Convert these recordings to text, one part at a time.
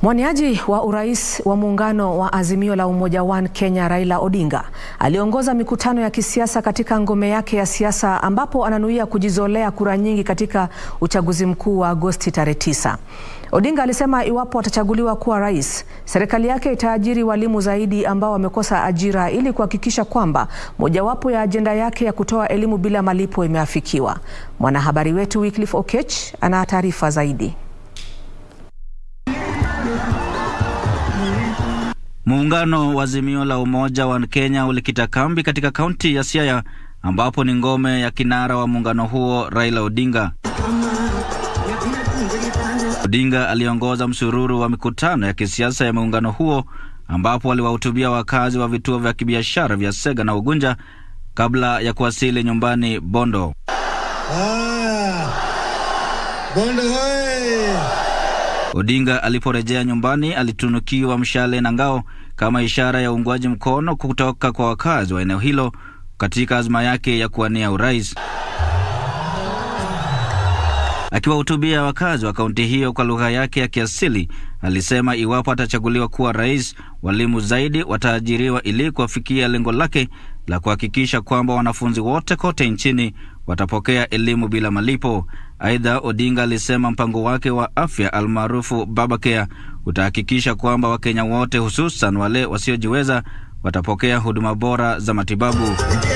Mwaniaji wa urais wa muungano wa Azimio la Umoja One Kenya Raila Odinga aliongoza mikutano ya kisiasa katika ngome yake ya siasa ambapo ananuia kujizolea kura nyingi katika uchaguzi mkuu wa Agosti tarehe 9. Odinga alisema iwapo atachaguliwa kuwa rais, serikali yake itaajiri walimu zaidi ambao wamekosa ajira ili kuhakikisha kwamba mojawapo ya ajenda yake ya kutoa elimu bila malipo imeafikiwa. Mwanahabari wetu Wycliffe Okech ana taarifa zaidi. Muungano wa Azimio la Umoja wa Kenya ulikita kambi katika kaunti ya Siaya ambapo ni ngome ya kinara wa muungano huo Raila Odinga. Odinga aliongoza msururu wa mikutano ya kisiasa ya muungano huo ambapo aliwahutubia wakazi wa vituo vya kibiashara vya Sega na Ugunja kabla ya kuwasili nyumbani Bondo. Ah, Bondo hoye! Odinga aliporejea nyumbani alitunukiwa mshale na ngao kama ishara ya uungwaji mkono kutoka kwa wakazi wa eneo hilo katika azma yake ya kuwania urais. Akiwahutubia wakazi wa kaunti hiyo kwa lugha yake ya kiasili, alisema iwapo atachaguliwa kuwa rais, walimu zaidi wataajiriwa ili kuwafikia lengo lake la kuhakikisha kwamba wanafunzi wote kote nchini watapokea elimu bila malipo. Aidha, Odinga alisema mpango wake wa afya almaarufu Babacare utahakikisha kwamba Wakenya wote hususan wale wasiojiweza watapokea huduma bora za matibabu.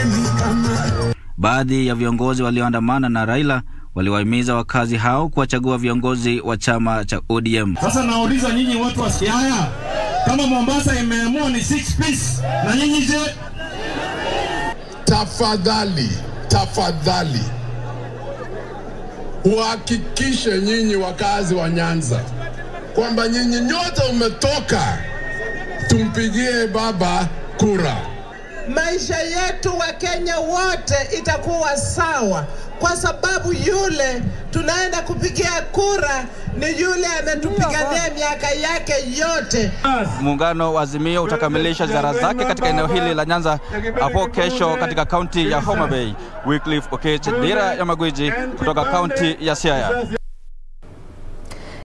Baadhi ya viongozi walioandamana na Raila waliwahimiza wakazi hao kuwachagua viongozi wa chama cha ODM. Sasa nauliza nyinyi watu wa Siaya, kama Mombasa imeamua ni six piece, na nyinyi je? Tafadhali, tafadhali uhakikishe nyinyi wakazi wa Nyanza kwamba nyinyi nyote umetoka, tumpigie baba kura. Maisha yetu wa Kenya wote itakuwa sawa, kwa sababu yule tunaenda kupigia kura ni yule ametupigania miaka yake yote. Muungano wa Azimio utakamilisha ziara zake katika eneo hili la Nyanza hapo kesho katika kaunti ya Homa Bay. Wycliffe Okech, Dira ya Magwiji kutoka kaunti ya Siaya.